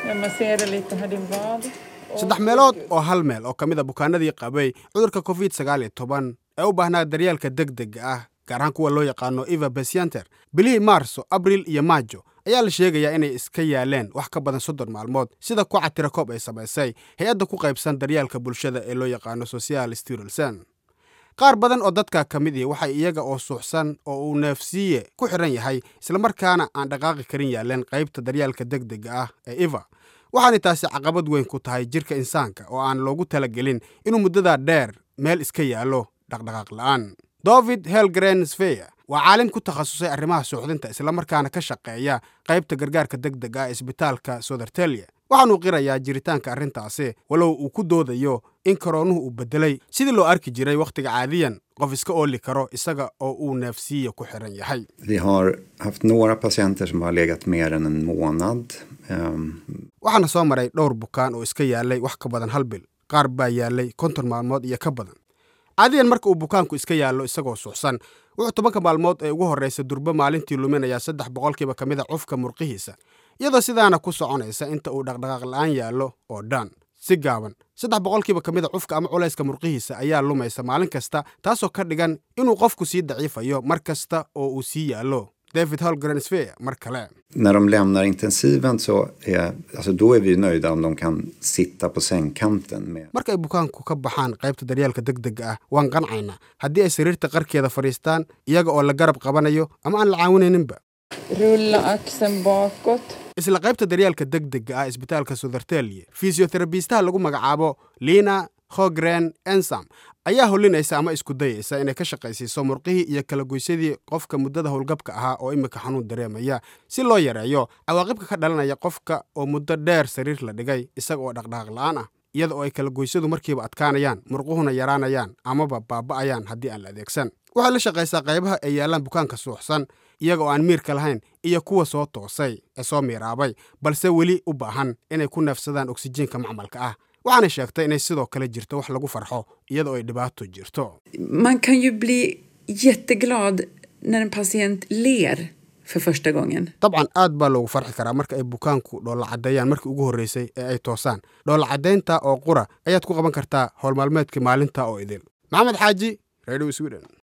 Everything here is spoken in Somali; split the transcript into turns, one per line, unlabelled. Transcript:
Jag masserar lite här din vad.
saddex meelood oo hal meel oo ka mid a bukaanadii qabay cudurka covid sagaal iyo toban ee u baahnaa daryeelka degdega ah gaar ahaan kuwa loo yaqaano eva besianter bilihii maarso abril iyo maajo ayaa la sheegayaa inay iska yaaleen wax ka badan soddon maalmood sida kuca tirakoob ay samaysay hay-adda ku qaybsan daryeelka bulshada ee loo yaqaano social stirelsen qaar badan oo dadka ka mid ihi waxay iyaga oo suuxsan oo uu neefsiiye ku xidhan yahay islamarkaana aan dhaqaaqi karin yaaleen qaybta daryeelka degdega ah ee eva waxaanay taasi caqabad weyn ku tahay jirka insaanka oo aan loogu talagelin inuu muddadaa dheer meel iska yaallo dhaqdhaqaaq la'aan david helgren sfeyer waa caalim ku takhasusay arrimaha suuxdinta islamarkaana ka shaqeeya qaybta gargaarka degdega ah ee isbitaalka southertelia waxaanuu qirayaa jiritaanka arrintaasi walow uu ku doodayo in karoonuhu uu beddelay sidii loo arki jiray wakhtiga caadiyan qof iska ooli karo isaga oo uu neefsiiya ku xiran yahay
Vi har haft några patienter som har legat mer än en månad. Ehm,
waxaana soo maray dhowr bukaan oo iska yaalay wax ka badan hal bil qaar baa yaalay konton maalmood iyo ka badan caadiyan marka uu bukaanku iska yaallo isagoo suuxsan wuxuu tobanka maalmood ee ugu horraysa durbo maalintii luminayaa saddex boqolkiiba ka mid a cufka murqihiisa iyadoo sidaana ku soconaysa inta uu dhaqdhaqaaq la'aan yaallo oo dhan si gaaban saddex boqolkiiba ka mid a cufka ama culayska murqihiisa ayaa lumaysa maalin kasta taasoo ka dhigan inuu qofku sii daciifayo mar kasta oo uu sii yaallo david holgren sfeer mar kale
när de lämnar intensiven så är, alltså då är vi nöjda om de kan sitta på sängkanten. Med.
markay bukaanku ka baxaan qaybta daryeelka degdega ah waan qancaynaa haddii ay sariirta qarkeeda fadhiistaan iyaga oo la garab qabanayo ama aan la caawinayninba
Rulla axeln bakåt.
isla qaybta daryeelka degdega ah isbitaalka southertelia fisioterabistaha lagu magacaabo lina hogren ensam ayaa holinaysa ama isku dayaysa inay ka shaqaysiiso murqihii iyo kala goysadii qofka muddada howlgabka ahaa oo imika xanuun dareemaya si loo yareeyo cawaaqibka ka dhalanaya qofka oo muddo dheer sariir la dhigay isaga oo dhaqdhaqaaq la'aan ah iyada oo ay kala goysadu markiiba adkaanayaan murquhuna yaraanayaan amaba baaba'ayaan haddii aan la adeegsan waxay la shaqaysaa qaybaha ay yaallaan bukaanka suuxsan iyaga oo aan miirka lahayn iyo kuwa soo toosay ee soo miiraabay balse weli u baahan inay ku neefsadaan oksijiinka macmalka ah waxaana sheegtay inay sidoo kale jirto wax lagu farxo iyada oo ay dhibaato jirto
Man kan ju bli jätteglad när en patient ler för första gången.
dabcan aad baa loogu farxi karaa marka ay bukaanku dhoolla caddeeyaan markii ugu horreysay ee ay toosaan dhoolla caddaynta oo qura ayaad ku qaban kartaa howlmaalmeedkii maalinta oo idil maxamed xaaji radio sweden